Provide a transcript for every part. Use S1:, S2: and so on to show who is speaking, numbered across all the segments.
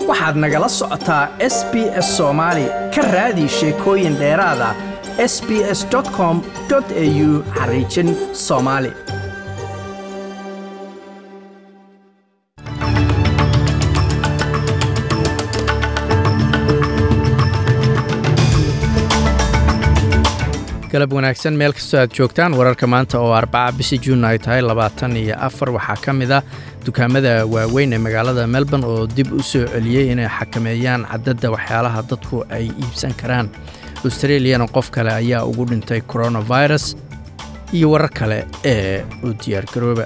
S1: waxaad nagala socotaa s b s soomaali ka raadi sheekooyin dheeraada s b s com au xariijin soomaali galab wanaagsan meel kastoo aad joogtaan wararka maanta oo arbaca bishii juun ay tahay labaatan iyo afar waxaa ka mid ah dukaamada waaweyn ee magaalada melbourne oo dib u soo celiyey inay xakameeyaan cadadda waxyaalaha dadku ay iibsan karaan australiyana qof kale ayaa ugu dhintay coronavirus iyo warar kale ee u diyaargarooba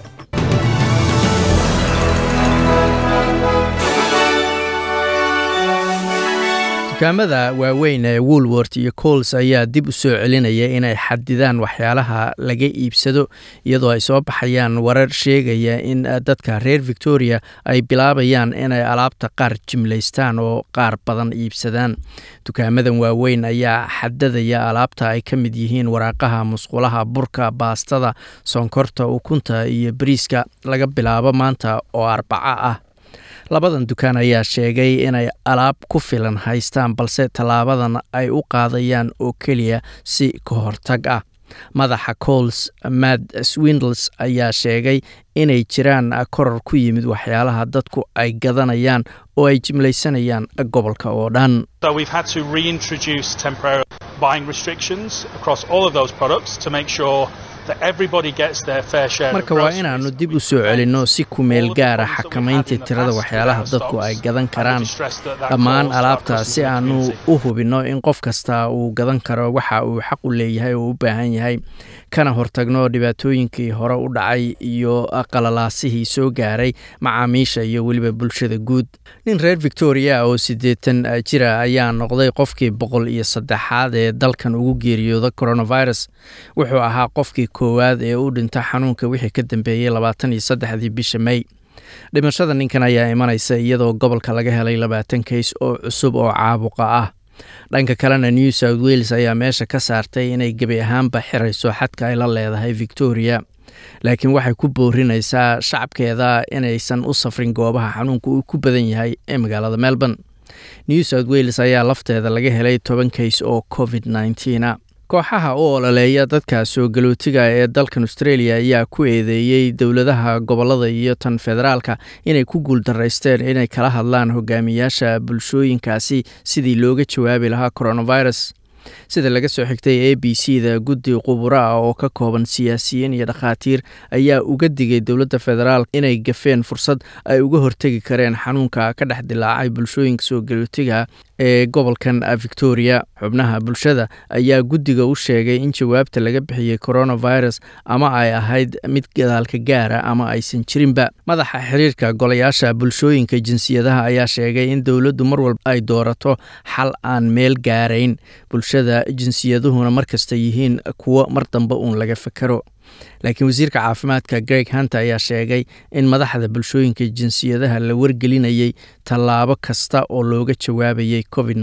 S1: dukaamada waaweyn ee woolwort iyo cools ayaa dib u soo celinaya inay xadidaan waxyaalaha laga iibsado iyadoo ay soo baxayaan warar sheegaya in dadka reer victoria ay bilaabayaan inay alaabta qaar jimlaystaan oo qaar badan iibsadaan dukaamadan waaweyn ayaa xadadaya alaabta ay ka mid yihiin waraaqaha musqulaha burka baastada sonkorta ukunta iyo bariiska laga bilaabo maanta oo arbaco ah labadan dukaan ayaa sheegay inay alaab ku filan haystaan balse tallaabadan ay u qaadayaan oo keliya si ka hortag ah madaxa cols mad swindles ayaa sheegay inay jiraan koror ku yimid waxyaalaha dadku ay gadanayaan oo ay jimlaysanayaan gobolka oo dhan marka waa inaannu dib u soo celinno si kumeel gaara xakamaynta tirada waxyaalaha dadku ay gadan karaan dhammaan alaabta si aannu u hubinno in qof kasta uu gadan karo waxa uu xaq u leeyahay oo u baahan yahay kana hortagno dhibaatooyinkii hore u dhacay iyo qalalaasihii soo gaaray macaamiisha iyo weliba bulshada guud nin reer victoria oo siddeetan jira ayaa noqday qofkii boqol iyo saddexaad ee dalkan ugu geeriyooda coronavirus wuxuu ahaa qofkii koowaad ee u dhinta xanuunka wixii ka dambeeyey labaatan iyo saddexdii bisha may dhimashada ninkan ayaa imanaysa iyadoo gobolka laga helay labaatan kays oo cusub oo caabuqa ah dhanka kalena new south wales ayaa meesha ka saartay inay gebi ahaanba xirayso xadka ay la leedahay victoria laakiin waxay ku boorinaysaa shacabkeeda inaysan u safrin goobaha xanuunka uu ku badan yahay ee magaalada melbourne new south wales ayaa lafteeda laga helay toban kays oo covid nneteena kooxaha u ololeeya dadka soo galootiga ee dalkan australia ayaa ku eedeeyey dowladaha gobolada iyo tan federaalka inay ku guuldaraysteen inay kala hadlaan hogaamiyaasha bulshooyinkaasi sidii looga jawaabi lahaa coronavirus sida laga soo xigtay a b c da guddi quburo ah oo ka kooban siyaasiyiin iyo dhakhaatiir ayaa uga digay dowladda federaal inay gafeen fursad ay uga hortegi kareen xanuunka ka dhex dilaacay bulshooyinka soo galootiga ee gobolkan victoria xubnaha bulshada ayaa guddiga u sheegay in jawaabta laga bixiyey coronavirus ama ay ahayd mid gadaalka gaara ama aysan jirinba madaxa xiriirka golayaasha bulshooyinka jinsiyadaha ayaa sheegay in dowladdu mar walba ay doorato xal aan meel gaarayn bulshada jinsiyaduhuna markasta yihiin kuwo mar dambe uun laga fekero laakiin wasiirka caafimaadka greg hunter ayaa sheegay in madaxda bulshooyinka jinsiyadaha la wargelinayay tallaabo kasta oo looga jawaabayay covid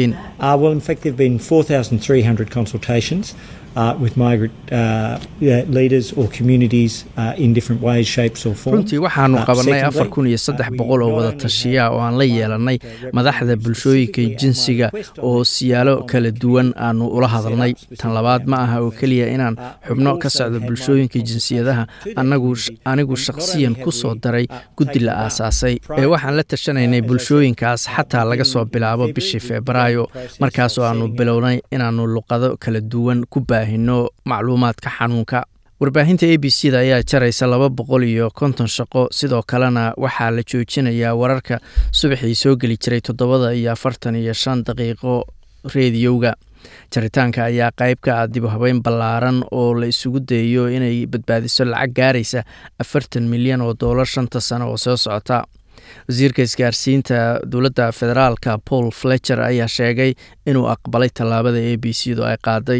S1: runtii waxaanu qabanay afar kun iyo saddex boqol oo wada tashiya oo aan la yeelanay madaxda bulshooyinka jinsiga oo siyaalo kala duwan aanu ula hadalnay tan labaad ma aha oo keliya inaan xubno ka socdo bulshooyinka jinsiyadaha anigu shakhsiyan ku soo daray guddi la aasaasay ee waxaan la tashanaynay bulshooyinkaas xataa laga soo bilaabo bishii febraayo markaasoo aanu bilownay inaannu luqado kala duwan ku baahino macluumaadka xanuunka warbaahinta a b c da ayaa jaraysa laba boqol iyo konton shaqo sidoo kalena waxaa la joojinayaa wararka subaxii soo geli jiray toddobada iyo afartan iyo shan daqiiqo reediyowga jaritaanka ayaa qayb ka ah dib habeyn ballaaran oo la isugu dayayo inay badbaadiso lacag gaaraysa afartan milyan oo doolar shanta sano oo soo socota wasiirka isgaarsiinta dowladda federaalka paul fletcher ayaa sheegay inuu aqbalay tallaabada a b c du ay qaaday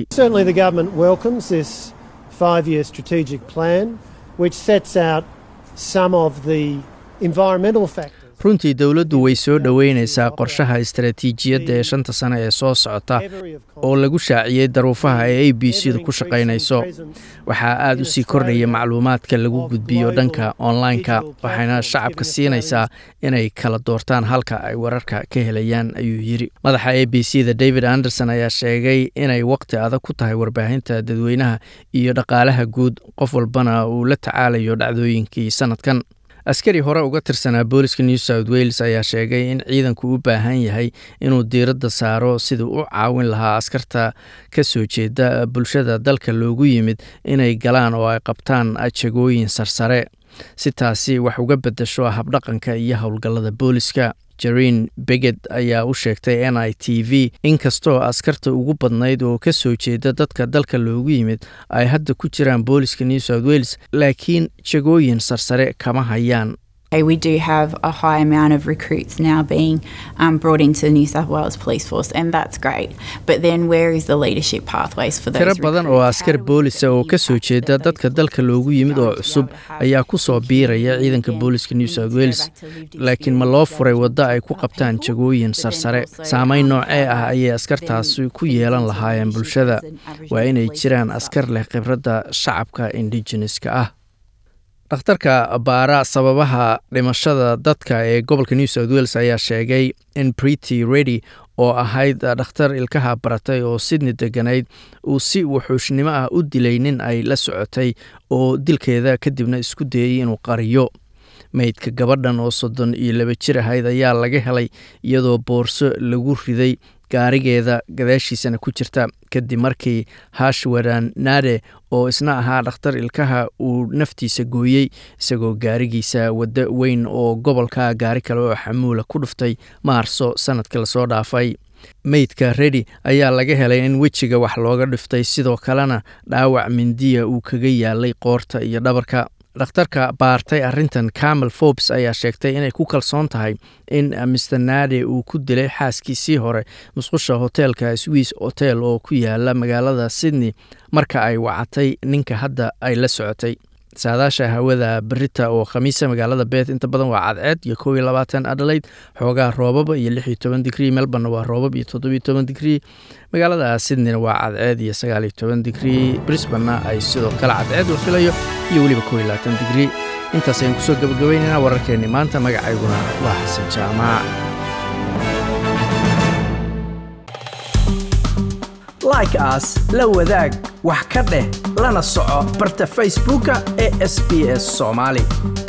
S1: runtii dowladdu way soo dhoweynaysaa qorshaha istaraatiijiyadda ee shanta sane ee soo socota oo lagu shaaciyey daruufaha ee a b c da ku shaqaynayso waxaa aad u sii kordhaya macluumaadka lagu gudbiyo dhanka online-ka waxayna shacabka siinaysaa inay kala doortaan halka ay wararka ka helayaan ayuu yidhi madaxa a b c da david anderson ayaa sheegay inay waqti adag ku tahay warbaahinta dadweynaha iyo dhaqaalaha guud qof walbana uu la tacaalayo dhacdooyinkii sanadkan askari hore uga tirsanaa booliska new south wales ayaa sheegay in ciidanku u baahan yahay inuu diiradda saaro siduu u caawin lahaa askarta ka soo jeeda bulshada dalka loogu yimid inay galaan oo ay qabtaan jagooyin sarsare si taasi wax uga beddasho habdhaqanka iyo howlgallada booliska jareen beged ayaa u sheegtay n i t v inkastoo askarta ugu badnayd oo ka soo jeeda dadka dalka loogu yimid ay hadda ku jiraan booliska new south wales laakiin jagooyin sarsare kama hayaan
S2: We do have a high amount of recruits now being um, brought into the New South Wales Police Force, and that's great. But then, where is the leadership pathways for those?
S1: tiro badan oo askar boolisa oo ka soo jeeda dadka dalka loogu yimid oo cusub ayaa ku soo biiraya ciidanka booliska new south wales laakiin ma loo furay waddo ay ku qabtaan jagooyin sarsare saameyn noocee ah ayay askartaasi ku yeelan lahaayeen bulshada waa inay jiraan askar leh khibradda shacabka indigeneska ah dhakhtarka baara sababaha dhimashada dadka ee gobolka new south wales ayaa sheegay in brity redy oo ahayd dhakhtar ilkaha baratay oo sydney deganayd uu si wuxuushnimo ah u dilay nin ay la socotay oo dilkeeda kadibna isku dayey inuu qariyo meydka gabadhan oo soddon iyo laba jir ahayd ayaa laga helay iyadoo boorso lagu riday gaarigeeda gadaashiisana ku jirta kadib markii hashwaran nade oo isna ahaa dhakhtar ilkaha uu naftiisa gooyey isagoo gaarigiisa waddo weyn oo gobolka gaari kale oo xamuula ku dhuftay maarso sanadka lasoo dhaafay meydka redi ayaa laga helay in wejiga wax looga dhiftay sidoo kalena dhaawac mindiya uu kaga yaalay qoorta iyo dhabarka dhakhtarka baartay arrintan camel forbes ayaa sheegtay inay ku kalsoon tahay in mr nade uu ku dilay xaaskiisii hore musqusha hoteelka swiss hotel oo ku yaala magaalada sydney marka ay wacatay ninka hadda ay la socotay saadaasha hawada berita oo khamiisa magaalada beet inta badan waa cadceed iyo kow iyo labaatan adelaide xoogaa roobaba iyo lix iyo toban digrii melborna waa roobab iyo toddobiyo toban digrii magaalada sydneyna waa cadceed iyo sagaal iyo toban digrii brisbanna ay sidoo kale cadceed la filayo iyo weliba kow iyo labaatan digrii intaas ayaan kusoo gabagabaynaynaa wararkeenni maanta magacayguna waa xasan jaamac
S3: like aas la wadaag wax ka dheh lana soco barta facebooka ee sb s soomaali